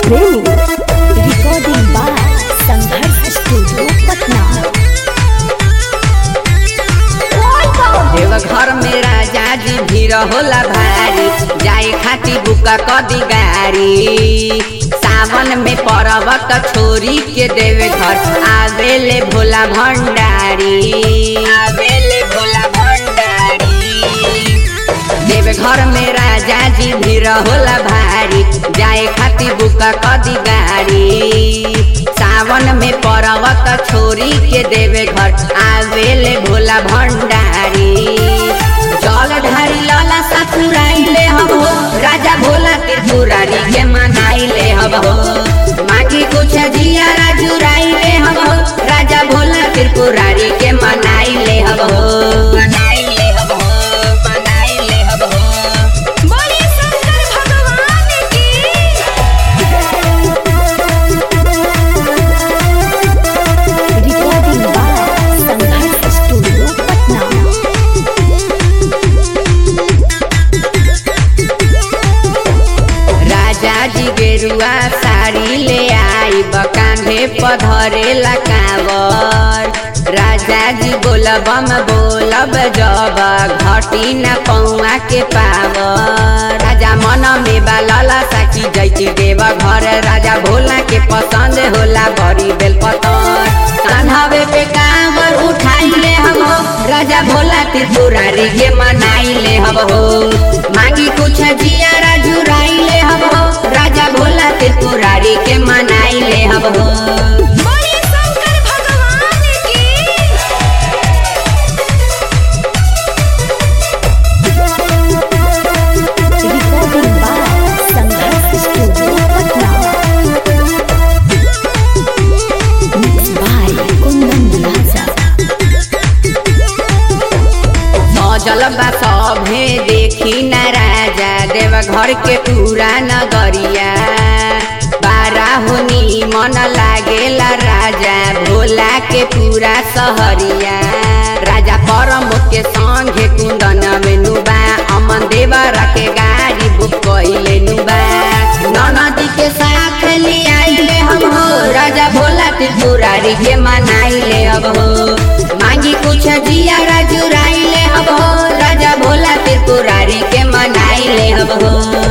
प्रेमी recording by Sangharsh studio Patna Deoghar में राजा जी भीड़ होला भारी जाए खातिर बुका कदी गाड़ी सावन में पर्वत छोरी के देवे घर आवेले भोला भंडारी आवेले भोला भंडारी देव घर में राजा जी भीड़ होला भारी जाए खातिर बुका कदी गाड़ी सावन में पर्वत छोरी के देवे घर आवेले भोला भंडारी जल ढारी लाला ससुराइले हम हो राजा भोला के दुरारी के मनाइले हम हो मांगी कुछ जिया राजुराइले हम हो राजा भोला त्रिपुरारी के मनाइले हम हो मनाइले हम हो मनाइले हम हो बोले शंकर भगवान की recording by Sangharsh studio Patna राजा जी गेरुआ साड़ी ले आई बकांधे पधरे लकावर राजा जी बोलब हम बोलब जब घटी न पौआ के पावर राजा मन में बालला साकी जैती देव घर राजा भोला के पसंद होला बड़ी बेल पतर कान्हवे पे कांवर उठाइले हम हो राजा भोला त्रिपुरारी के मनाइले हम हो मांगी कुछ जिया जुराइले हम हो राजा भोला त्रिपुरारी के मनाइले हम हो बोले शंकर भगवान की recording by Sangharsh studio Patna mix by Kundan Raja सजल बा सभे देखी न राजा देव घर के पूरा नगरिया बारा होनी मन लागेला राजा भोला के पूरा सहरिया राजा परम के संगे कुंदन में नुबा अमन देवर के गाड़ी बुक कइले नुबा ननदी के साथ ले आइले हम हो राजा भोला त्रिपुरारी के मनाइले अब हो मांगी कुछ जिया राजुराइले अब हो राजा भोला त्रिपुरारी के मनाइले अब हो